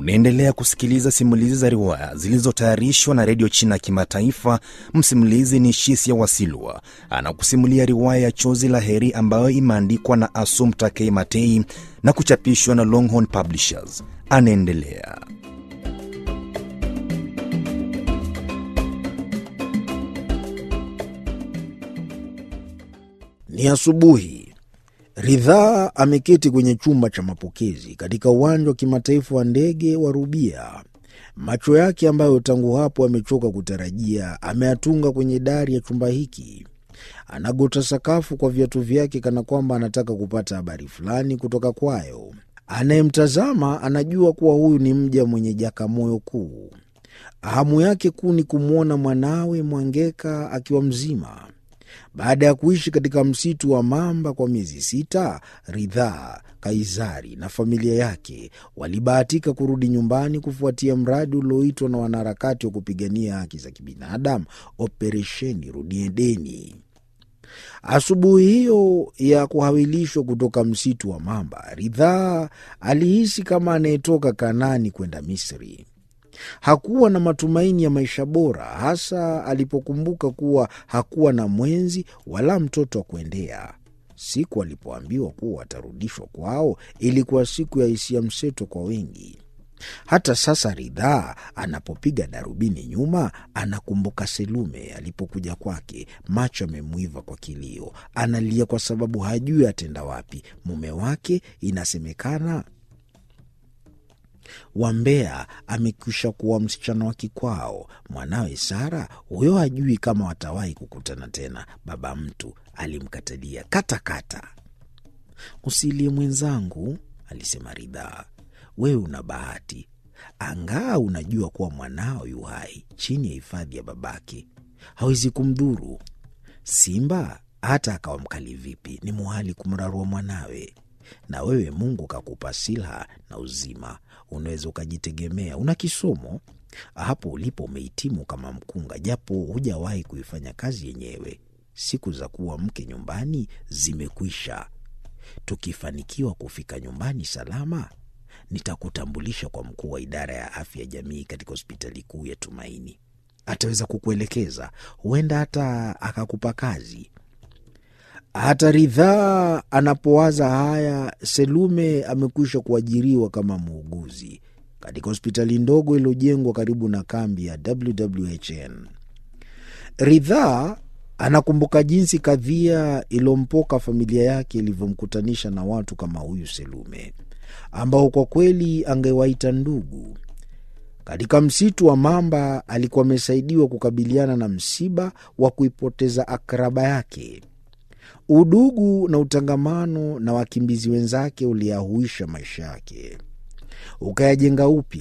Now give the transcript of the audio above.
Unaendelea kusikiliza simulizi za riwaya zilizotayarishwa na redio China ya Kimataifa. Msimulizi ni Shisia Wasilwa, anakusimulia riwaya ya Chozi la Heri ambayo imeandikwa na Assumpta K. Matei na kuchapishwa na Longhorn Publishers. Anaendelea. Ni asubuhi. Ridhaa ameketi kwenye chumba cha mapokezi katika uwanja wa kimataifa wa ndege wa Rubia. Macho yake ambayo tangu hapo amechoka kutarajia ameyatunga kwenye dari ya chumba hiki. Anagota sakafu kwa viatu vyake kana kwamba anataka kupata habari fulani kutoka kwayo. Anayemtazama anajua kuwa huyu ni mja mwenye jakamoyo kuu. Hamu yake kuu ni kumwona mwanawe Mwangeka akiwa mzima. Baada ya kuishi katika msitu wa mamba kwa miezi sita, Ridhaa, Kaizari na familia yake walibahatika kurudi nyumbani kufuatia mradi ulioitwa na wanaharakati wa kupigania haki za kibinadamu, Operesheni Rudi Edeni. Asubuhi hiyo ya kuhawilishwa kutoka msitu wa mamba, Ridhaa alihisi kama anayetoka Kanani kwenda Misri. Hakuwa na matumaini ya maisha bora, hasa alipokumbuka kuwa hakuwa na mwenzi wala mtoto wa kuendea. Siku alipoambiwa kuwa watarudishwa kwao ilikuwa siku ya hisia mseto kwa wengi. Hata sasa Ridhaa anapopiga darubini nyuma, anakumbuka Selume alipokuja kwake, macho amemwiva kwa kilio, analia kwa sababu hajui atenda wapi. Mume wake inasemekana Wambea amekwisha kuwa msichana wa kikwao. Mwanawe Sara huyo hajui kama watawahi kukutana tena. Baba mtu alimkatalia katakata. Usilie mwenzangu, alisema Ridhaa, wewe una bahati, angaa unajua kuwa mwanao yu hai chini ya hifadhi ya babake, hawezi kumdhuru. Simba hata akawa mkali vipi, ni muhali kumrarua mwanawe na wewe Mungu kakupa silaha na uzima, unaweza ukajitegemea. Una kisomo hapo ulipo, umehitimu kama mkunga, japo hujawahi kuifanya kazi yenyewe. Siku za kuwa mke nyumbani zimekwisha. Tukifanikiwa kufika nyumbani salama, nitakutambulisha kwa mkuu wa idara ya afya ya jamii katika hospitali kuu ya Tumaini. Ataweza kukuelekeza, huenda hata akakupa kazi. Hata Ridhaa anapowaza haya, Selume amekwisha kuajiriwa kama muuguzi katika hospitali ndogo iliyojengwa karibu na kambi ya WWHN. Ridhaa anakumbuka jinsi kadhia iliyompoka familia yake ilivyomkutanisha na watu kama huyu Selume, ambao kwa kweli angewaita ndugu. Katika msitu wa mamba alikuwa amesaidiwa kukabiliana na msiba wa kuipoteza akraba yake. Udugu na utangamano na wakimbizi wenzake uliyahuisha maisha yake, ukayajenga upya.